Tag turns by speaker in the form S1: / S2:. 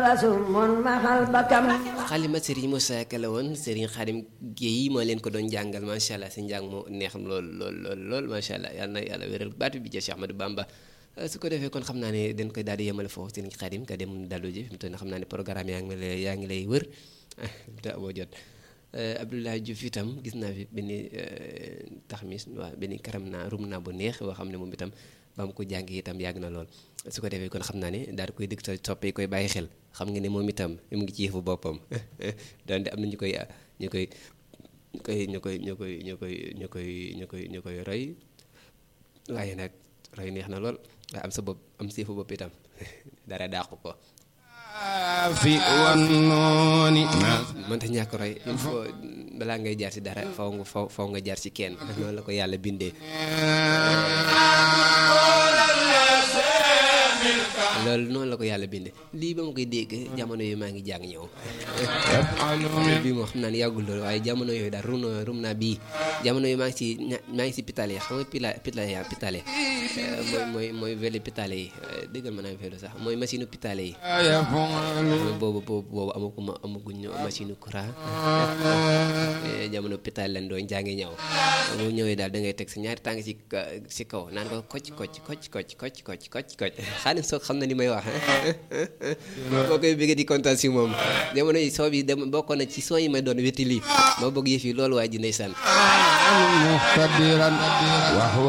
S1: xalima Serigne Moussa Ka la woon Serigne Xadim Guèye moo leen ko doon jàngal macha allah si njàng mu neex lool lool lool lool macha allah yal na yàlla wéral baatu bi ja Cheikh Ahmadou Bamba su ko defee kon xam naa ne dañ koy daal di yemale foofu Serigne Xadim ka dem dalu ji fi mu toll nii xam naa ne programme yaa ngi lay yaa ngi lay wër da boo jot Abdoulaye Diouf itam gis naa fi benn taxmis waaw benn karam naa rum naa bu neex boo xam ne moom itam ba mu ko jàngi itam yàgg na lool su ko defee kon xam naa ne daal di koy dëgg sa soppee koy bàyyi xel xam nga ne moom itam mu ngi ci yëfu boppam donte am na ñu koy ñu koy ñu koy ñu koy ñu koy ñu koy ñu koy ñu koy ñu koy roy waaye nag roy neex na lool waaye am sa bopp am sa yëfu bopp itam dara dàqu ko
S2: fi wan nooni
S1: mënta ñàkk roy il faut balaa ngay jaar ci dara faw nga faw faw nga jaar ci kenn noonu la ko yàlla bindee loolu noonu la ko yàlla bindee lii ba ma koy dégg jamono yooyu maa ngi jàng ñëw bii moo xam naa ne yàggul loolu waaye jamono yooyu daal rum rum naa bii jamono yooyu maa ngi si maa ngi si pitale xam nga pila pitale pitale mooy mooy mooy vélo pitale yi déggal ma naa vélo sax mooy machine pitale yi boobu boobu boobu amaguma amaguñ machine courant jamono pitale lañ doon jàngi ñëw bu ñëwee daal da ngay teg sa ñaari tànk ci si kaw naan ko kocc kocc kocc kocc kocc kocc kocc kocc xaalis soog xam na ni may wax boo koy bëggee di kontaan si moom jamono yi soo bi dem bokkoon na ci soo yi may doon wéti lii ma bëgg yëf yi loolu waa ji ndeysaan